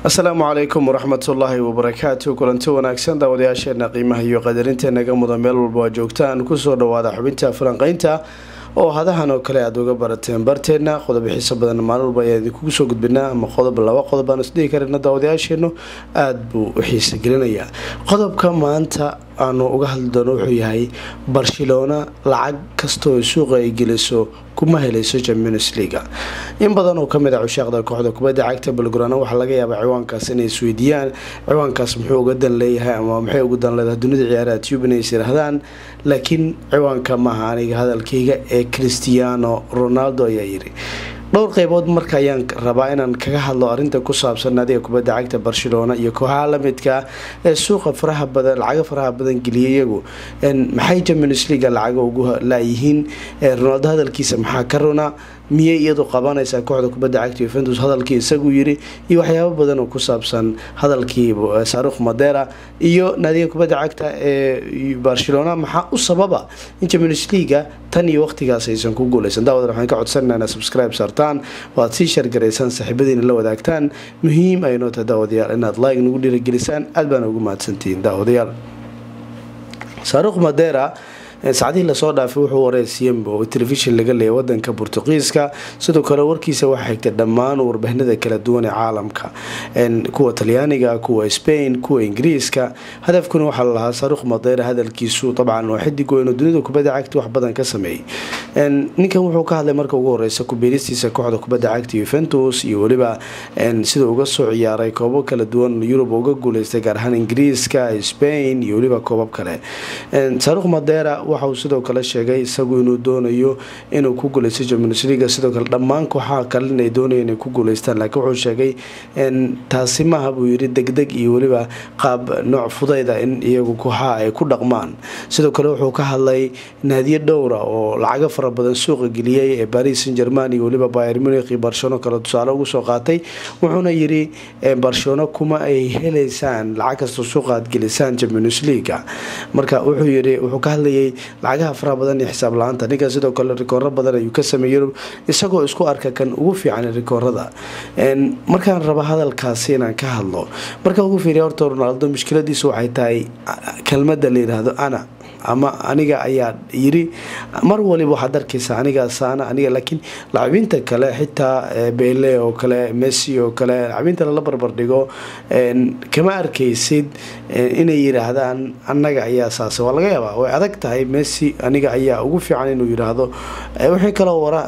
asalaamu calaykum waraxmatullaahi wabarakaatu kulanti wanaagsan daawadayaasheena qiimaha iyo qadarintenaga mudan meel walba waa joogtaan kusoo dhawaada xubinta falanqeynta oo hadahan oo kale aada uga barateen barteena qodob xiiso badan maalin walba ayaan idinkugu soo gudbinaa ama qodob laba qodob aan isdhihi karana daawadayaasheenu aada buu u xiisa gelinayaa qodobka maanta aanu uga hadli doono wuxuu yahay barcelona lacag kastaoo suuqa ay geliso kuma helayso champions leaga in badan oo kamid a cushaaqda kooxda kubadda cagta balgorana waxaa laga yaabaa ciwaankaas inay isweydiiyaan ciwaankaas muxuu uga dan leeyahay ama maxay uga dan leedahay dunida ciyaaraha tube inay is yiraahdaan laakiin ciwaanka maaha aniga hadalkayga ee cristiano ronaldo ayaa yiri dhowr qeybood marka ayaan rabaa inaan kaga hadlo arinta ku saabsan naadiga kubadda cagta barcelona iyo kooxaha lamidka ee suuqa faraha badan lacaga faraha badan geliyay iyagu maxay champions leaga lacaga ugu laayihiin ronaldo hadalkiisa maxaa ka runa miyay iyadu qabanaysaa kooxda kubadda cagta yuventus hadalkii isagu yiri iyo waxyaabo badan oo ku saabsan hadalkii saarukh madera iyo naadiga kubadda cagta ee barcelona maxaa u sababa in champions leaga tan iyo waqtigaas aysan ku guuleysan daawadan waxaan ka codsanaa inaad subscribe saartaan oo aad sii shargaraysaan saaxiibadiina la wadaagtaan muhiim ay noo tahay daawadayaal inaad like nagu dhiiragelisaan aad baana ugu mahadsantihiin daawadayaal saarukh madera saacadihii lasoo dhaafay wuxuu wareysiyeen oo telefishin laga leeyay wadanka bortuqiiska sidoo kale warkiisa waxaa xigtay dhammaan warbaahinada kala duwan ee caalamka kuwa talyaaniga kuwa spain kuwa ingiriiska hadafkuna waxaa lalahaa saarukh madeera hadalkiisu dabcan oo xidig weyn oo dunida kubadda cagta wax badan ka sameeyey ninkan wuxuu ka hadlay marka ugu horeysa kubiiristiisa kooxda kubadda cagta yuventus iyo weliba sida uga soo ciyaaray koobab kala duwan yurub uga guuleystay gaar ahaan ingiriiska spain iyo weliba koobab kale saarukh madeera waxa uu sidoo kale sheegay isagu inuu doonayo inuu ku guuleysto champions leaga sidoo kale dhammaan kooxaha kale inay doonaya inay ku guuleystaan laakiin wuxuu sheegay taasi maaha buu yiri degdeg iyo weliba qaab nooc fudayda in iyagu kooxaha ay ku dhaqmaan sidoo kale wuxuu ka hadlay naadiyo dhowra oo lacago fara badan suuqa geliyay ee paris saint german iyo weliba bayer munich iyo barcelona kale tusaale ugu soo qaatay wuxuuna yiri barcelona kuma ay heleysaan lacag kastoo suuqa aad gelisaan champions leaga marka wuxuu yiri wuxuu ka hadlayay lacagaha faraha badan iyo xisaab la-aanta ninkan sidoo kale rikooro badan ayuu ka sameeyey yurub isagoo isku arka kan ugu fiican rikoorada markaan raba hadalkaasi inaan ka hadlo marka ugu fiiriya horta ronaldo mushkiladiisu waxay tahay kelmada la yiraahdo ana ama aniga ayaa yiri mar waliba waxaad arkaysa aniga saana aniga laakiin lacabiinta kale xitaa bele oo kale messi oo kale lacabiinta lala barbardhigo kama arkaysid inay yiraahdaan anaga ayaa saas waa laga yaabaa way adag tahay messi aniga ayaa ugu fiican inuu yiraahdo wixii kaloo wara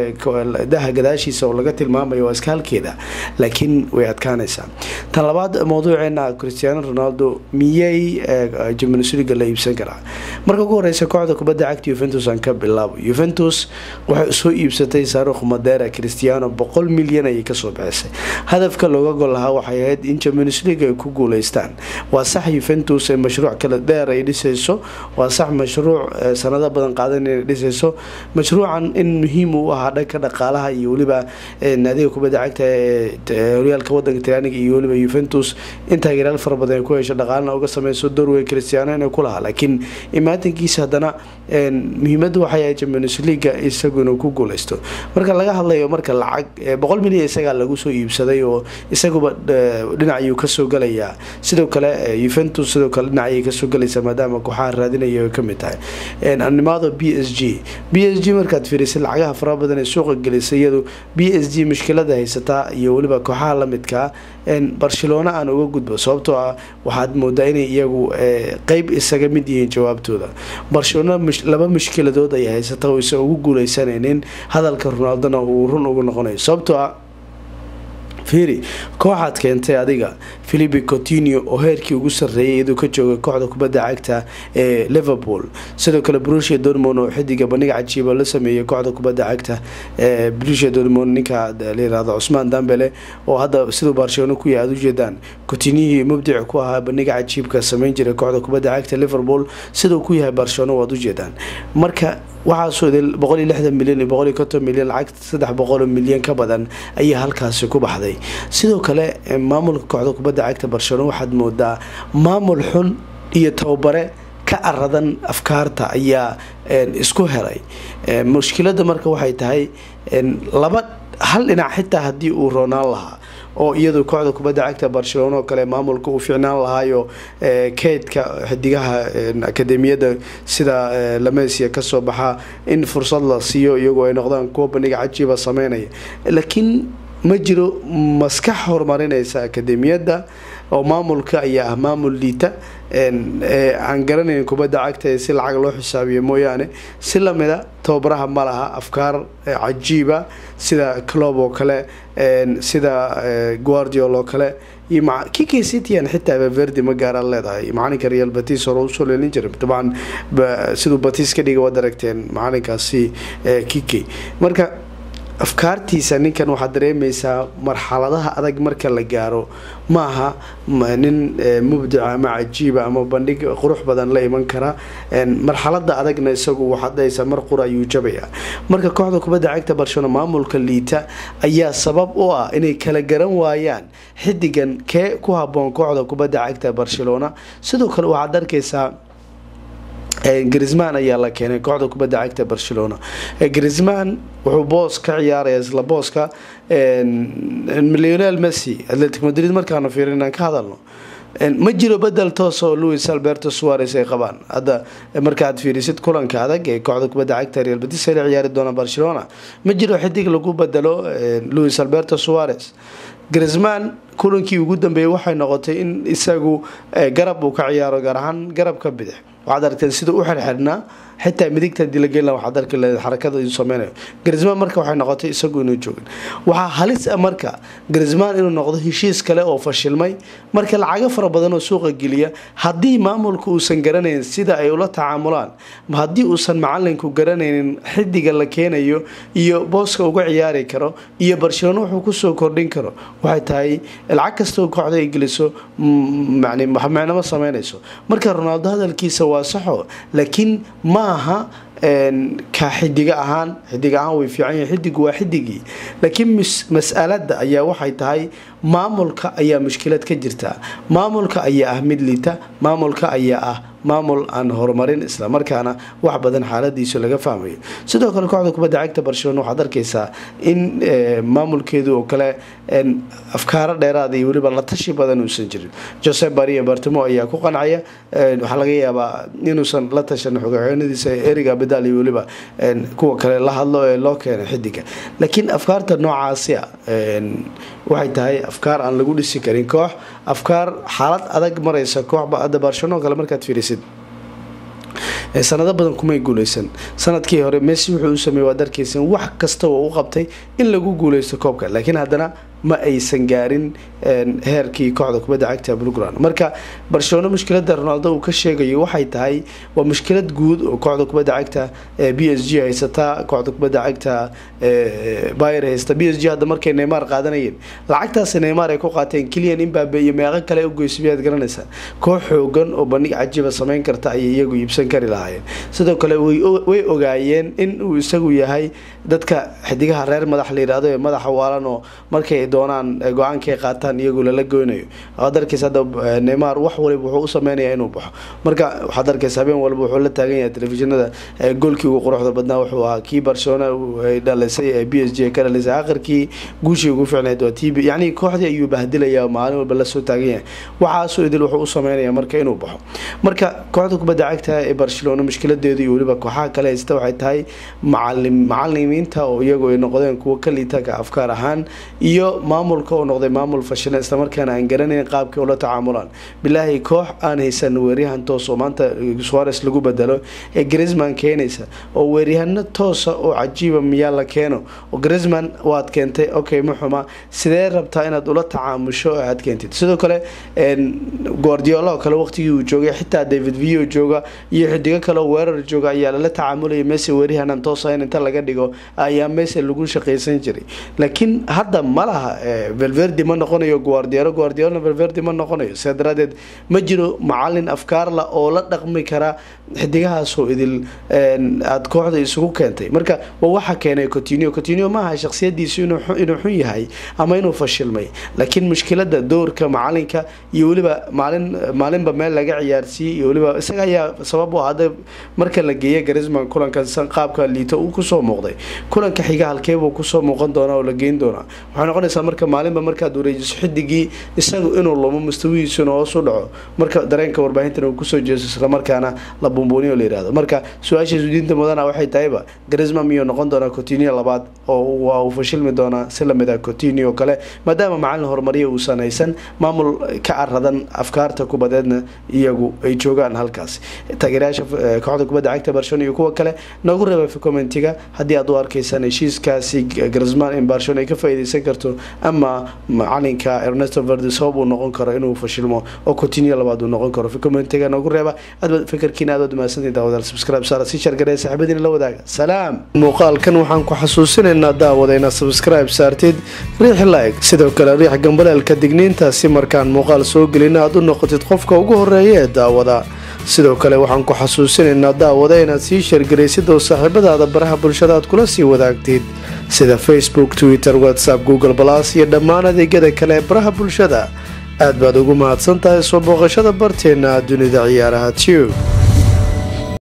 daha gadaashiisa oo laga tilmaamayo waa iska halkeeda laakiin way adkaanaysaa tan labaad mawduuceena cristiano ronaldo miyay champions leaga la iibsan karaa marka ugu horeysa kooxda kubadda cagta yuventus aan ka bilaabo yuventus waxay soo iibsatay saarukh madera cristiano boqol milyan ayay kasoo bixisay hadafka looga gol lahaa waxay ahayd in champions league ay ku guuleystaan waa sax yuventus ee mashruuc kala dheer ay dhisayso waa sax mashruuc sanado badan qaadan inay dhisayso mashruucan in muhiim u ahaa dhanka dhaqaalaha iyo weliba naadiga kubadda cagta ee horyaalka wadanka talyaaniga iyo weliba yuventus in taageerayaal fara badan ay ku hesho dhaqaalana uga sameyso doorwey cristiano inay ku lahaa laakiin imaatankiisa haddana muhiimada waxay ahayd champions leaga isagu inuu ku guuleysto marka laga hadlayo marka lacag boqol milyan isagaa lagu soo iibsaday oo isaguba dhinac ayuu kasoo galayaa sidoo kale yuventus sidoo kale dhinac ayay kasoo galaysaa maadaama kooxaha raadinaya ay kamid tahay animado b s g b s g markaad fiirisay lacagaha faraha badan ee suuqa gelisay iyadu b s g mushkilada haysataa iyo weliba kooxaha lamidkaa barcelona aan uga gudbo sababtoo ah waxaad moodaa inay iyagu qeyb isaga mid yihiin jawaabtooda barcelona laba mushkiladood ay haysata oo isa ugu guuleysanaynin hadalka ronaldona uu run ugu noqonayo sababtoo ah fiiri kooxaad keentay adiga philipi cotinio oo heerkii ugu sarreeyay iyaduu ka joogay kooxda kubadda cagta ee liverpool sidoo kale brusia dormon oo xidiga bandhiga cajiiba la sameeyay kooxda kubadda cagta ee brusia dormon ninka layirahdo cusmaan dambele oo hadda siduu barcelona ku yahay aad ujeedaan cotinihii mubdic ku ahaa bandhiga cajiibka sameyn jiray kooxda kubadda cagta liverpool siduu ku yahay barcelona waad ujeedaan marka waxaasoo boqol iyo lixdan milyan iyo boqol iyo konton milyan lacag saddex boqoloo milyan ka badan ayaa halkaasi ku baxday sidoo kale maamulka kooxda kubadda cagta barcelona waxaad moodaa maamul xun iyo tababare ka aradan afkaarta ayaa isku helay mushkilada marka waxay tahay laba hal dhinac xitaa haddii uu roonaan lahaa oo iyadu kooxda kubadda cagta barcelona oo kale maamulka uu ficnaan lahaayo keydka xidigaha akademiyadda sida lamesia kasoo baxa in fursad la siiyo iyagoo ay noqdaan kuwa bandhiga cajiiba sameynaya laakiin ma jiro maskax horumarinaysa akademiyadda oo maamulka ayaa ah maamul liita aan garanayn kubadda cagta ee si lacag loo xisaabiyo mooyaane si lamida tababaraha ma laha afkaar cajiiba sida clob oo kale sida guardiol oo kale iyo kiki cityan xitaa verdi ma gaaraan leedahay macalinka real batis hore usoo leelin jiray dabcan siduu batis ka dhiga waad aragteen macalinkaasi kiki marka afkaartiisa ninkan waxaad dareemaysaa marxaladaha adag marka la gaaro maaha nin mubdica ama cajiiba ama bandhig qurux badan la iman kara marxalada adagna isagu waxadaysa mar qura ayuu jabaya marka kooxda kubadda cagta barcelona maamulka liita ayaa sabab u ah inay kala garan waayaan xidigan kee ku haboon kooxda kubadda cagta barcelona sidoo kale waxaad arkaysaa grisman ayaa la keenay kooxda kubadda cagta barcelona grisman wuxuu boos ka ciyaaraya isla booska leonel messi atletic madrid markaanu fiirin inaan ka hadalno ma jiro bedel toos oo louis alberto suares ay qabaan hadda markaaad fiirisid kulanka adag ee kooxda kubadda cagta real batis ay la ciyaari doona barcelona ma jiro xidig lagu bedelo louis alberto suares grisman kulankii ugu dambeeyey waxay noqotay in isagu garab uu ka ciyaaro gaar ahaan garabka bidix waxaad aragteen sida u xirxirnaa xitaa midigta dilageela waxaad arki leed xarakada uu sameynayo grisman marka waxay noqotay isagu inuu joogin waxaa halis ah marka grisman inuu noqdo heshiis kale oo fashilmay marka lacago fara badan oo suuqa geliya haddii maamulka uusan garanayn sida ay ula tacaamulaan haddii uusan macalinku garanaynin xidiga la keenayo iyo booska uga ciyaari karo iyo barcelona wuxuu kusoo kordhin karo waxay tahay lacag kastoo kooxda ay geliso micnama sameynayso marka ronaldo hadalkiisa waa saxo laakiin ma aha ka xidiga ahaan xidig ahaan way fiican yihin xidigu waa xidigii laakiin mas-alada ayaa waxay tahay maamulka ayaa mushkilad ka jirta maamulka ayaa ah mid liita maamulka ayaa ah maamul aan horumarin islamarkaana wax badan xaaladiisu laga fahmayo sidoo kale kooxda kubadda cagta barcelona waxaad arkaysaa in maamulkeedu oo kale afkaaro dheeraada iyo weliba la tashi badan uusan jirin jose baria bartamo ayaa ku qancaya waxaa laga yaabaa inuusan la tashan xogaxoonadiisa eriga badaal iyo weliba kuwa kale la hadlo ee loo keenay xidiga laakiin afkaarta noocaasi a waxay tahay afkaar aan lagu dhisi karin koox afkaar xaalad adag maraysa koox hadda barcelona oo kale markaad fiirisid sanado badan kumay guuleysan sanadkii hore messi wuxuu u sameeyey waad arkaysan wax kasta oo u qabtay in lagu guuleysto koobka laakiin haddana ma aysan gaarin heerkii kooxda kubadda cagta brugran marka barcelona mushkilada ronaldo uu ka sheegayo waxay tahay waa mushkilad guud oo kooxda kubadda cagta b s g haysata kooxda kubadda cagta bayer haysta b s g hadda markay neymar qaadanayeen lacagtaasi neymar ay ku qaateen keliyan imbabe iyo meeqo kale ugoysa miyaad garanaysaa koox xoogan oo bandhig cajiiba sameyn karta ayay iyagu iibsan kari lahaayeen sidoo kale way ogaayeen in uu isagu yahay dadka xidigaha reer madax la yidhaahdo ee madaxa waalan oo markay doonaan go-aankay qaataan iyagu lala goynayo waxaad arkaysa hadda neymar wax waliba wuxuu u sameynayaa inuu baxo marka waxaad arkaysa habeen walba wuxuu la taagan yahay telefishinada goolkii ugu quruxda badnaa wuxuu ahaa kii barcelona ay dhalisay ee b s g ka dhalisay akhirkii guushii ugu ficnayd waa t b yacni kooxdii ayuu bahdilaya maalin walba lasoo taagan yahay waxaasoo idil wuxuu u sameynaya marka inuu baxo marka kooxda kubadda cagta ee barcelona mushkiladeedu iyo weliba kooxaha kale haysta waxay tahay macalim macalimiinta oo iyagu ay noqdeen kuwo ka liitaka afkaar ahaan iyo maamulka oo noqday maamul fashila islamarkaana aan garanayn qaabkii ula tacaamulaan bilaahi koox aan haysan weeryahan toos oo maanta suares lagu bedelo ee grisman keenaysa oo weeryahano toosa oo cajiiba miyaa la keeno oo grisman waad keentay okay ma xuma sidee rabtaa inaad ula tacaamusho oo aad keentid sidoo kale guardiola oo kale waqtigii uu joogay xitaa david vio jooga iyo xidigo kale oo weerar jooga ayaa lala tacaamulaya messi weeryahanan toosa in inta laga dhigo ayaa messi lagu shaqaysan jiray laakiin hadda ma laha velverdi ma noqonayo guardiolo guardiolna velverdi ma noqonayo sidaa daraadeed ma jiro macalin afkaarla oo la dhaqmi kara xidigahaasoo idil aada kooxda isugu keentay marka waa waxa keenay cotinio cotinio maaha shaksiyadiisu inuu xun yahay ama inuu fashilmay laakiin mushkilada doorka macalinka iyo weliba maalin maalinba meel laga ciyaarsiiyey iyo weliba isaga ayaa sabab u ahada marka la geeya garisman kulankan qaabka liito uu kusoo muuqday kulanka xiga halkeebuu kusoo muuqan doonaa oo la geyn doonaa waxay noqonaysaa doontaa marka maalinba markaad wareejiso xidigii isagu inuu lumo mustawihiisuna hoos u dhaco marka dareenka warbaahintan uu kusoo jeeso islamarkaana la buunbuuniyo la yirahdo marka su-aashiisu diinta mudana waxay tahayba garisma miyuu noqon doonaa cotinio labaad oo waa uu fashilmi doonaa si lamid ah cotinio kale maadaama macalin horumariya uusan haysan maamul ka caradan afkaarta kubadeedna iyagu ay joogaan halkaas taageerayaasha kooxda kubadda cagta barcelona iyo kuwa kale nagu reeba commentiga haddii aad u arkaysaan heshiiskaasi garisman in barcelona ay ka faa'iideysan karto ama macalinka ernesto verdi sabab uu noqon karo inuu fashilmo oo cotinio labaad uu noqon karo commentiga nagu reeba aad fikirkiina aad mahadsantahay daawadaal subscribe saara si shargaree saaxiibadiina la wadaaga salaam muuqaalkan waxaan ku xasuusinaynaa daawada inaad subscribe saartid riix like sidoo kale riix gambaleelka digniinta si markaan muuqaal soo gelina aad u noqotid qofka ugu horeeya ee daawada sidoo kale waxaan ku xasuusinaynaa daawada inaad sii shargaraysid oo saaxiibadaada baraha bulshada aad kula sii wadaagtid sida facebook twitter whatsapp google balas iyo dhammaan adeegyada kale ee baraha bulshada aad baad ugu mahadsan tahay soo booqashada barteenna dunida ciyaaraha tube